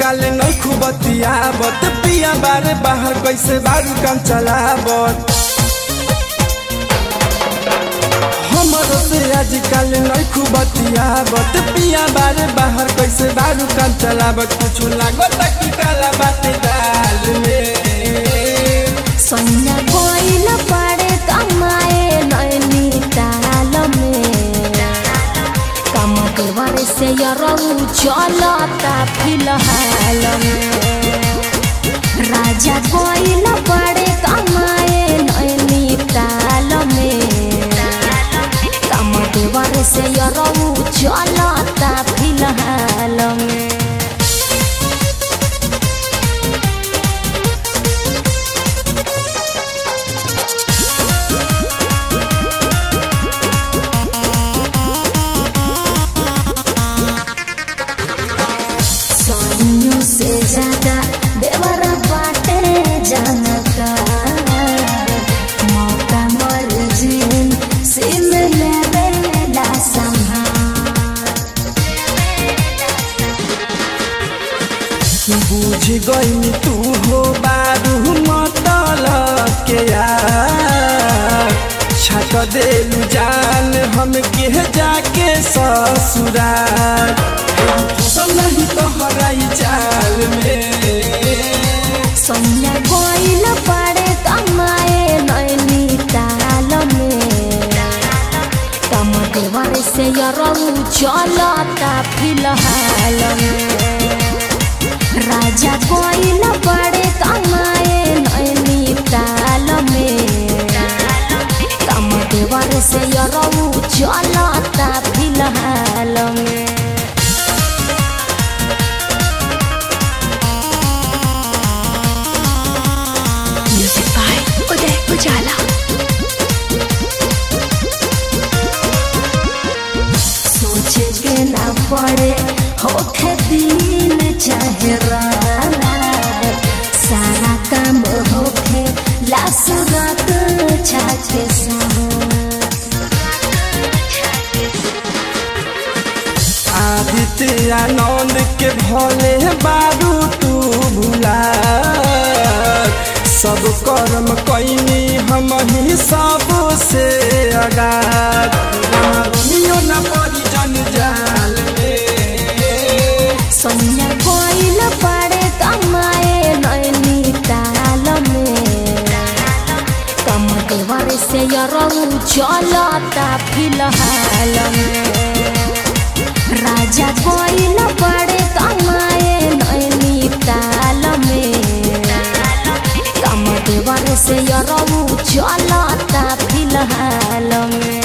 काल नखु बतियाबत पिया बारे बाहर कैसे बारू काम चलाबत हमरो से आजकल नखु बतियाबत पिया बारे बाहर कैसे बारू काम चलाबत कुछ लागत कि काला बाटे दाल में सोना कोइल पड़े कमाए नैनी ताल में कम देवर से यरऊ चलता फिलहाल में राजा कोइल पड़े कमाए नैनी ताल में कम देवर से यरऊ चलता फिलहाल में सोनियों से ज्यादा देवर बाटे जनका मौका मर जिन सिम लेवेला बुझ गई तू हो बारू मतल के यार छक देलू जान हम के जाके ससुराल फसल नहीं तो हराई चाल में सोनिया गोइल पड़े कमाए नैनी ताल में कम देवर से यरऊ चलता फिलहाल में राजा गोइल पड़े कमाए नैनी ताल में कम देवर से यरऊ चलता फिलहाल में Music by Uday Ujala. सोचे के ना पड़े होखे दिन चाहे रात सारा काम होखे लासुरत छाके आदित्य आनंद के भले बारू तू भुला सब कर्म कैनी हम ही सब से अगार रोमियो न पड़ी जन जाल में सोनिया कोइल पड़े कमाए नैनी ताल में कम देवर से यरऊ चलता फिलहाल में राजा कोइल पड़े कमाए नैनी ताल में कम देवर से यरऊ चलता फिलहाल में